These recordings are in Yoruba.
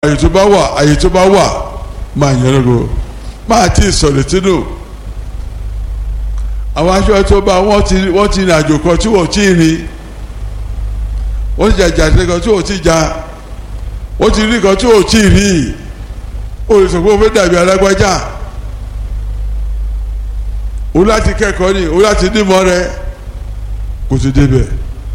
àyè tó bá wà àyè tó bá wà máa yẹn lógo máa tí ì sọ̀rọ̀ tínú àwọn aṣọ tó bá wọ́n ti wọ́n ti rìn àjò kan tí wọ́n ti rìn wọ́n ti jàjà sí kan tí wọ́n ti jà wọ́n ti rí kan tí wọ́n ti rí o lè sọ pé o fẹ́ dàbí alágbájá o láti kẹ́kọ̀ọ́ ni o láti nímọ̀ rẹ kò ti débẹ̀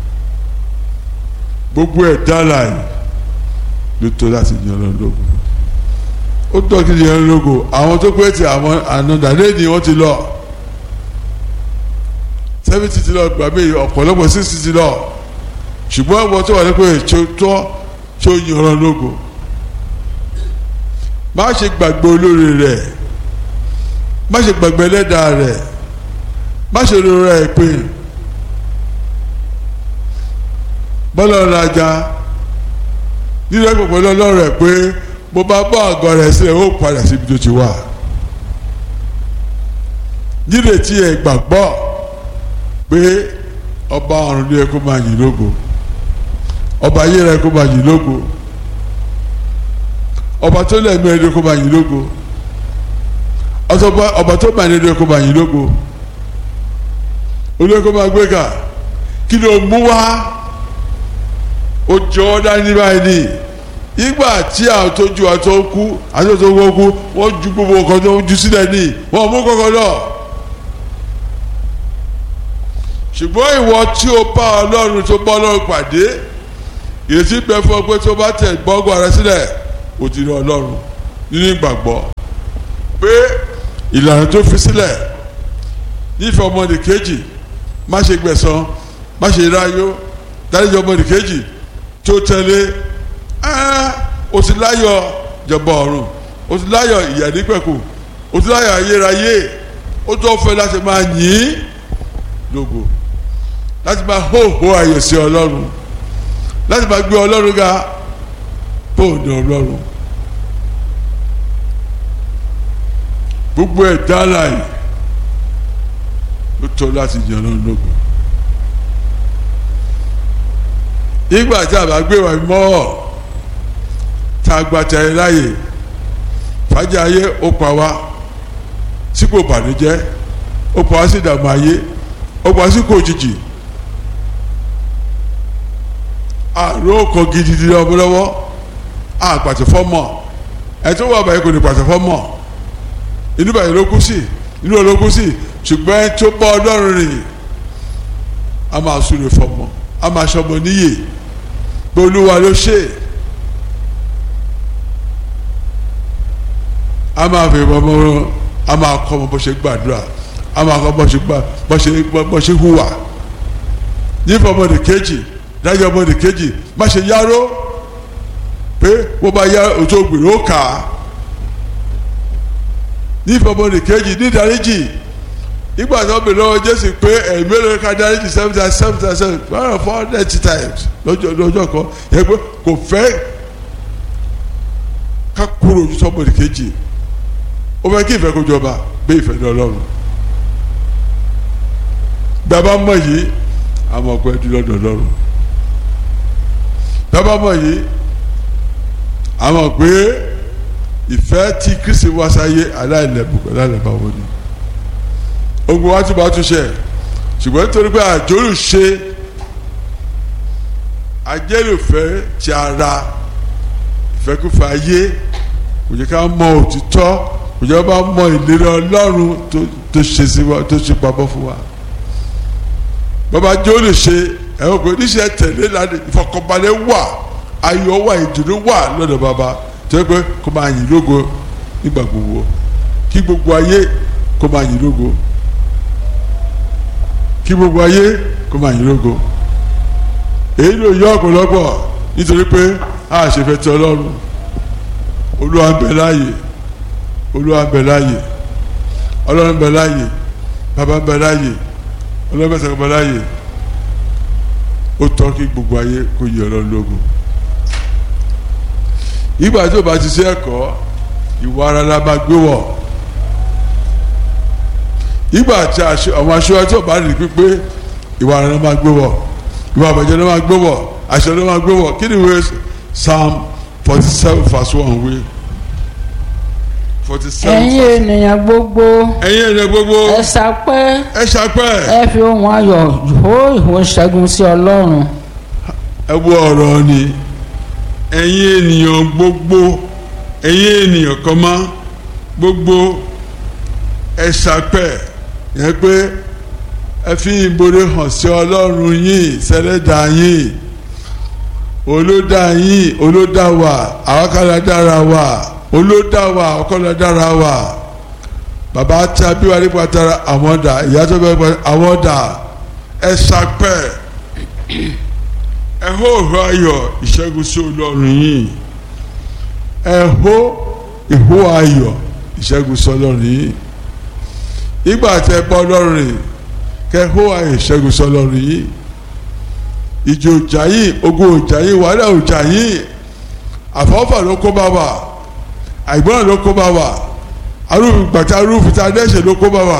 gbogbo ẹ̀ dára yìí ló tó láti yan lọ lógo ó tọ́ kí yan lógo àwọn tó pẹ́ tí àwọn ànádà lẹ́ni wọ́n ti lọ seventy ti lọ gbà mí ọ̀pọ̀lọpọ̀ sixty ti lọ ṣùgbọ́n àwọn tó wà ní pé tó tọ́ tó yan lọ lógo má ṣe gbàgbé olóore rẹ̀ má ṣe gbàgbé ẹlẹ́dàá rẹ̀ má ṣe rora ẹ̀ pé bọ́lá ọ̀rọ̀ ajá nínú ẹgbẹ́ pẹ̀lú ọlọ́run ẹ̀ pé mo bá bọ́ àgọ́ rẹ̀ sílẹ̀ ó padà síbi tó ti wà nírètí ẹ̀ gbàgbọ́ pé ọba ọ̀run ló yẹ kó máa yìn lógo ọba ayé rẹ̀ kó máa yìn lógo ọba tó lẹ́mí ẹ̀ ló kó máa yìn lógo ọba tó máa ní ẹ̀ ló kó máa yìn lógo olóyè kó máa gbé kà kí ló mú wá ó jọ ọ́ dání báyìí ní ìgbà tí àwọn tó ju àtọ́ kú àti tó wọ́n kú wọ́n ju gbogbo nǹkan tó ju sílẹ̀ ní wọ́n mú kọ́kọ́ lọ. ṣùgbọ́n ìwọ tí o bá ọlọ́run tó bá ọlọ́run pàdé ìrètí bẹ fún ọ pé tó bá tẹ̀ gbọ́ngbọ́n rẹ sílẹ̀ o ti rí ọlọ́run nínú ìgbàgbọ́ pé ìlànà tó fi sílẹ̀ nífẹ̀ẹ́ ọmọdé kejì má ṣe gbẹ̀san má ṣe ráyó dáríjọ ọmọdé kejì tó tẹ̀lé o ti láyọ̀ jọba ọ̀run o ti láyọ̀ ìyà nípẹ̀kù o ti láyọ̀ ayérayé o tó fẹ́ láti máa yìn lógo láti máa hóhó ayọ̀ sí ọlọ́run láti máa gbé ọlọ́run ga bóòdù ọlọ́run gbogbo ẹ̀ dára yìí ló tọ́ láti yìn ọlọ́run lógo ìgbà tí a bá gbé wa mọ́ tá a gba tẹ̀lé láàyè fàájì ayé ó pa wá sípò bànújẹ́ ó pa wá sí ìdààmú ayé ó pa wá sí kò jìjì àrùn ọkọ̀ gidigidi lọ́wọ́lọ́wọ́ àpàtẹ fọ́mọ̀ ẹ̀ tó wà báyìí kò ní pàtẹ fọ́mọ̀ inú báyìí ló kú sí inú ló kú sí ṣùgbọ́n ẹ̀ tó bá ọlọ́run rìn a máa súre fọ́mọ̀ a máa ṣọmọ níyè pé olúwa ló ṣe é. a máa fi ọmọ a máa kọ́ ọmọ bó ṣe gbàdúrà a máa kọ́ bó ṣe gbà bó ṣe bó ṣe hùwà nífọ̀ ọmọdé kejì dájọ́ ọmọdé kejì má ṣe yáró pé wọ́n bá yá òtó gbèrò ó kà á nífọ̀ ọmọdé kejì ní ìdáríjì ìgbà tó bèrè lọ́wọ́ jésù pé ẹ̀mí ló ká dáríjì seven times seven times seven one hundred four hundred times lọ́jọ́ lọ́jọ́ kan yẹ pé kò fẹ́ ká kúrò ojú sọ́mọdé kejì ó fẹ́ kí ìfẹ́ kó jọba bí ìfẹ́ ní ọlọ́run bàbá mọ̀ yìí àmọ́ ọ̀pẹ dúró lọ́dọ̀ ọlọ́run bàbá mọ̀ yìí àmọ́ pé ìfẹ́ tí kristi wá sáyé aláìlẹ́bùkún aláìlẹ́bàwọ́ ni ogun wa tún bá tún ṣe ṣùgbọ́n nítorí pé àjọlù ṣe ajẹ́lùfẹ́ ti ara ìfẹ́kùfẹ́ ayé kò jẹ́ ká mọ òtítọ́ kò jẹ́ bá mọ ìlérí ọlọ́run tó ṣe sí wa tó ṣe pamọ́ fún wa bàbá jọ́lù ṣe ẹ̀wọ̀n pé níṣẹ́ tẹ̀lé lánàá ìfọkànbalẹ̀ wà ayọ̀ wà ìdùnnú wà lọ́dọ̀ bàbá tó yẹ pé kó máa yìn lógo nígbà gbogbo kí gbogbo ayé kó máa yìn lógo kí gbogbo ayé kó máa yìn lógo èyí ló yọ ọ̀pọ̀lọpọ̀ nítorí pé a ṣe fẹ́ tẹ ọlọ́run olúwa ń bẹ láàyè olúwa ń bẹ láàyè ọlọ́run ń bẹ láàyè bàbá ń bẹ láàyè ọlọ́run bẹ sọ̀rọ̀ bẹ láàyè ó tọ́ kí gbogbo ayé kó yẹ ọlọ́run lógo ìgbà tó bá ti ṣe ẹ̀kọ́ ìwà ara la máa gbé wọ̀ ìgbà tí àwọn aṣọ tí ọba rìn pípé ìwà ara la máa gbé wọ̀ ìwà àbàjẹ́ la máa gbé wọ̀ àṣẹ la máa gbé wọ̀ kí ni ìwé psalm forty seven verse one wí forty seven ẹ̀yin ènìyàn gbogbo ẹ̀yin ènìyàn gbogbo ẹ sapẹ́ ẹ ṣàpẹ́ ẹ fi ohùn ayọ̀ hó ìhó ṣẹ́gun sí ọlọ́run ẹ wo ọ̀rọ̀ ni ẹ̀yin ènìyàn gbogbo ẹ̀yin ènìyàn kan mọ́ gbogbo ẹ ṣàpẹ́ yẹn pé ẹ fi ìbòrè hàn sí ọlọ́run yín sẹ́lẹ̀dá yín olódà yín olódà wa àwákàlà dára wa olódà wa àwákàlà dára wa bàbá tí a bí wa nípa tara àwọn dà ìyá tó bẹ pa àwọn dà ẹ ṣàpẹ́ ẹ hó ìhó ayọ̀ ìṣẹ́gun sí ọlọ́run yín ẹ hó ìhó ayọ̀ ìṣẹ́gun sí ọlọ́run yín ìgbà tẹ bọ́ ọlọ́run rìn kẹ hó ayọ̀ ìṣẹ́gun sí ọlọ́run yín ìjì òjà yìí ogun òjà yìí wàhálà òjà yìí àfọ́fà ló kó bá wa àìgbọ́n ló kó bá wa arúfin gbàtà arúfin tá a dẹ́sẹ̀ ló kó bá wa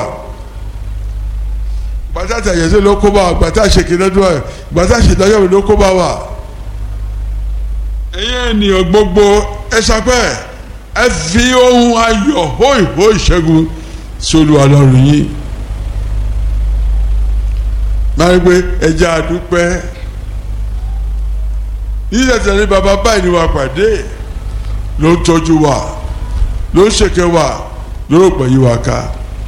gbàtà tẹ̀yẹsẹ̀ ló kó bá wa gbàtà ṣèkìlẹ́dọ́ ẹ̀ gbàtà ṣèdájọ́ ló kó bá wa. ẹ̀yin ènìyàn gbogbo ẹ sapẹ́ ẹ fi ohun ayọ̀ hó ìhó ìṣẹ́gun sólù ọlọ́run yìí máa ń gbé ẹja àdúpẹ́ nígbàtí ní baba báyìí ni wà pàdé ló ń tọ́jú wa ló ń ṣèké wa ló ń gbẹ̀yìn wa ká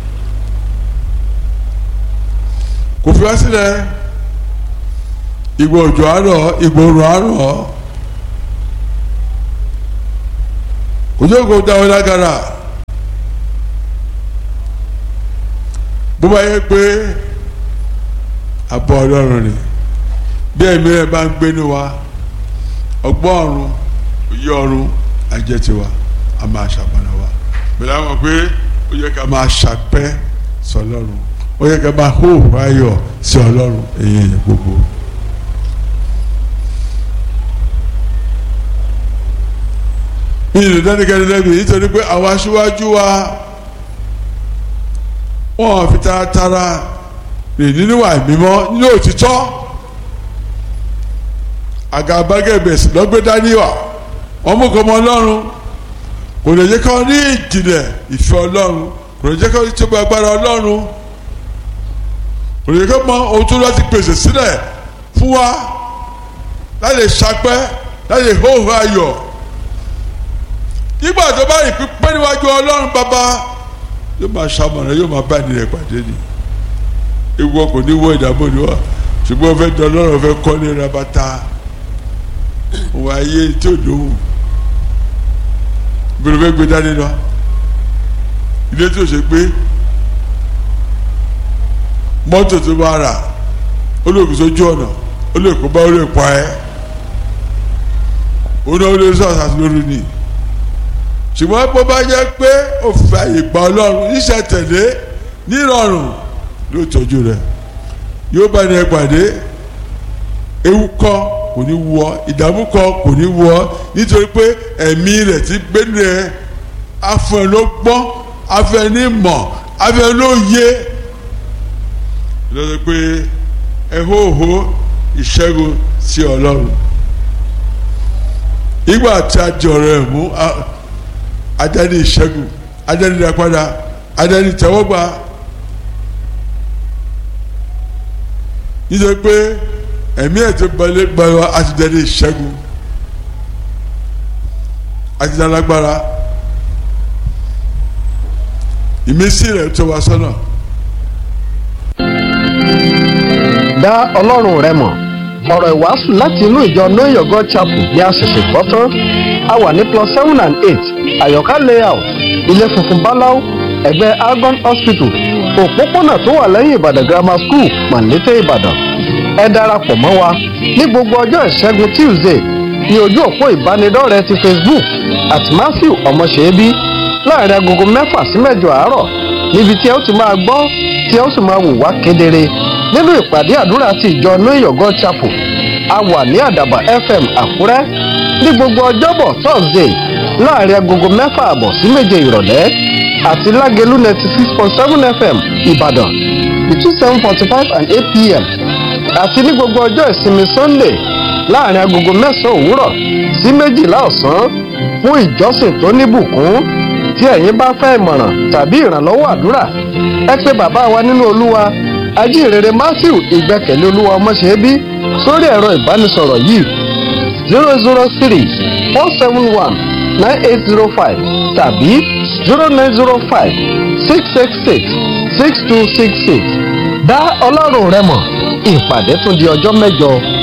kò fi wá sílẹ̀ ìgbà òjò àárọ̀ ìgbà òrùn àárọ̀ kò jẹ́ kó dáwọ́ lágara bó bá yẹ pé abọ́ ọlọ́run ni bí ẹ̀mí rẹ̀ bá ń gbénu wa ọgbọ́n ọ̀run òye ọ̀run ajẹ́ tiwa a máa ṣàpọnà wa pẹ̀lú àwọn pé ó yẹ ká máa ṣàpẹ́ sí ọlọ́run ó yẹ ká máa hó ayọ̀ sí ọlọ́run èyí ẹ̀yẹ gbogbo. mi ì lè dánikẹ́ni lẹ́bi nítorí pé àwọn aṣíwájú wa wọ́n fi taratara rìn nínú ìwà mímọ́ nínú òtítọ́ àgàbàgebèsì lọ́gbẹ́ dání wà wọ́n mú kọ́ ọmọ ọlọ́run kò lè jẹ́ kọ́ ní ìjìnlẹ̀ ìfẹ́ ọlọ́run kò lè jẹ́ kọ́ ní tóbi agbára ọlọ́run kò lè jẹ́ kọ́ mọ ohun tó láti pèsè sílẹ̀ fún wa láti ṣapẹ́ láti hóhó ayọ̀ nígbà tó bá rí pípẹ́ níwájú ọlọ́run bàbá yóò máa ṣamọ̀ràn yóò máa bá ẹni rẹ̀ pàdé ni ewu ọkọ̀ ní wọ ìdààmú ni wa ṣùgbọ́n fẹ́ dán lọ́rọ̀ fẹ́ kọ́ ní rabata òun ayé tí ò lóhùn ìbẹ̀rù fẹ́ gbé dání lọ ilé tí ò ṣe gbé mọ́tò tó bá rà ó lè kó sójú ọ̀nà ó lè kó bá ó lè pa ẹ́ ó náà ó lè sọ àṣà lórí ni ṣùgbọ́n bó bá jẹ́ pé òfin àyè gba ọlọ́run iṣẹ́ tẹ̀lé nírọ̀rùn ló tọ́jú rẹ̀ yóò bá ní ẹ pàdé ewu kọ́ kò ní wọ ìdààmú kọ́ kò ní wọ nítorí pé ẹ̀mí rẹ̀ ti gbénu rẹ̀ afẹ́ ló gbọ́n afẹ́ ní mọ̀ afẹ́ ló yé lọ́dọ̀ pé ẹ̀hóhó ìṣẹ́gun sí ọlọ́run ìgbà tí a jọ̀rọ̀ ẹ̀ mú adẹ́ni ìṣẹ́gun adẹ́ni ìdápadà adẹ́ni tẹ́wọ́gbà. nítorí pé ẹ̀mí ẹ̀ tó balẹ̀ gbára àti dẹ́rẹ́ ìṣẹ́gun àti dálágbára ìmísí rẹ̀ tó wá sọ́nà. dá ọlọ́run rẹ mọ̀ ọ̀rọ̀ ìwàásù láti inú ìjọ know your god chapel ní àṣẹ̀ṣẹ̀ gbọ́ tán a wà ní plus seven and eight àyọ̀ká layout ilé funfun báláú ẹ̀gbẹ́ argon hospital òpópónà tó wà lẹ́yìn ìbàdàn grammar school màlété ìbàdàn ẹ darapọ̀ mọ́ wa ní gbogbo ọjọ́ ìṣẹ́gun tuesday ní ojú òpó ìbánidọ́rẹ̀ẹ́ ti facebook at matthew ọmọṣẹ́bí láàrin agogo mẹ́fà sí mẹ́jọ àárọ̀ níbi tí ẹ ó ti máa gbọ́ tí ẹ ó sì máa wò wá kedere nínú ìpàdé àdúrà ti ìjọ know your god chapel a wà ní àdàbà fm àkúrẹ́ ní gbogbo ọjọ́bọ̀ thursday láàrin agogo mẹ́fà àbọ̀ sí méje ìrọ̀lẹ́ àti lágẹ̀lú ninety six point seven fm ìbàdàn between seven forty five and eight pm àti ní gbogbo ọjọ́ ìsinmi sunday láàrin agogo mẹ́sàn-án òwúrọ̀ sí méjìlá ọ̀sán fún ìjọsìn tó níbùkún tí ẹ̀yin bá fẹ́ ìmọ̀ràn tàbí ìrànlọ́wọ́ àdúrà ẹ pé bàbá wa nínú olúwa ajínrere matthew ìgbẹ́kẹ̀lé olúwa ọmọṣẹ́bí sórí ẹ̀rọ ìbánisọ̀rọ̀ yìí zero zero three four seven one nine eight zero five tàbí zero nine zero five six six six six two six six dá ọlọ́run rẹ mọ̀ ìpàdé tún di ọjọ́ mẹ́jọ